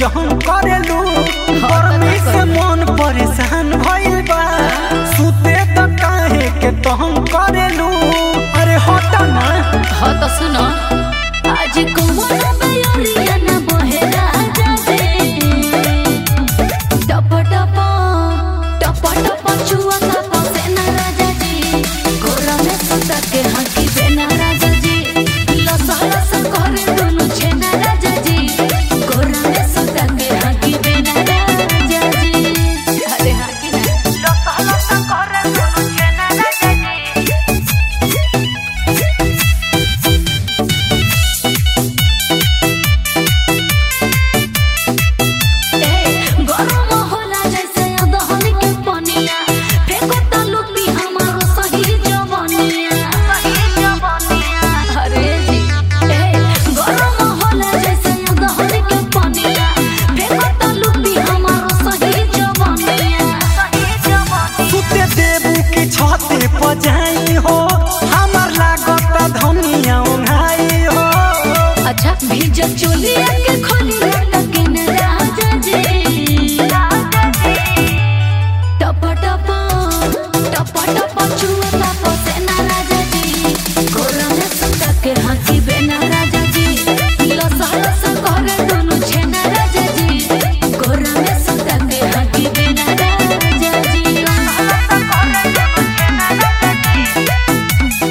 जहन करेलू गर्मी से मन परेशान भइल बा सुते त काहे के तहन करेलू अरे हट ना हाँ तो सुनो आज कुमार बयोरिया न बहेरा जाजे टप टप टप टप चुआ का पसे न राजा जी गोरा में सुता के हकी बेना राजा जी लसा लसा करे दोनों छेना राजा जी गोरा में सुता के हकी बेना राजा जी अरे हकी ना लसा लसा करे दोनों छेना राजा जी गरम होला जैसे अदहन के पनिया फेंको त लुटी हमारो सही जवनिया सही जवनिया अरे जी ए गरम होला जैसे अदहन के पनिया फेंको त लुटी हमारो सही जवनिया सही जवनिया सुते देबू की छते पर जाई हो हमर लागत धनिया ओंघाई हो अच्छा भीज चोलिया के खोली लटकिन राजा जी टप टप टप टप चुआ टप सेना राजा जी गोरा में सुता के हंसी बेना राजा जी लसा लसा करे दोनों छेना राजा जी गोरा में सुता के हंसी बेना राजा जी लसा लसा करे दोनों छेना राजा जी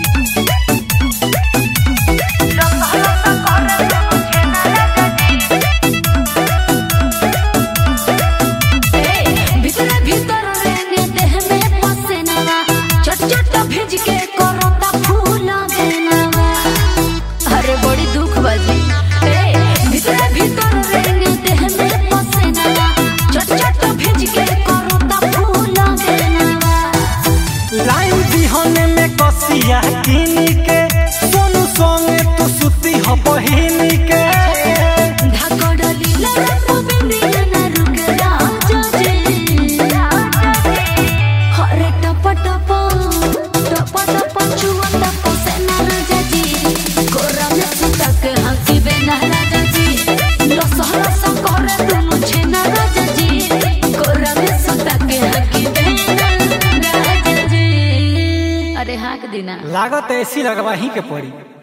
ভিতরে ভিতর রেনে দেহ মে পসেনাवा চট চট ভেজ के করতা ফুল বেনাवा अरे बड़ी दुख बाजी ए ভিতরে ভিতর রেনে দেহ মে পসেনাवा চট চট ভেজ के করতা ফুল বেনাवा लाइन बिहने में कसिया किनी के सोनू संगे तू सुती हो बहिनी के ধাকড়লি লড়াকু বিন্দিয়া না রুকে রাজা জি হরে টপ টপ টপ টপ চুয়া টপ সেনা রাজা জি গোরা মে সুতক হাসি বেনা রাজা জি লস লস করে দুনু ছেনা রাজা জি গোরা মে সুতক হাসি বেনা রাজা জি अरे हाँ के दिना लागत ऐसी लगवाही के पड़ी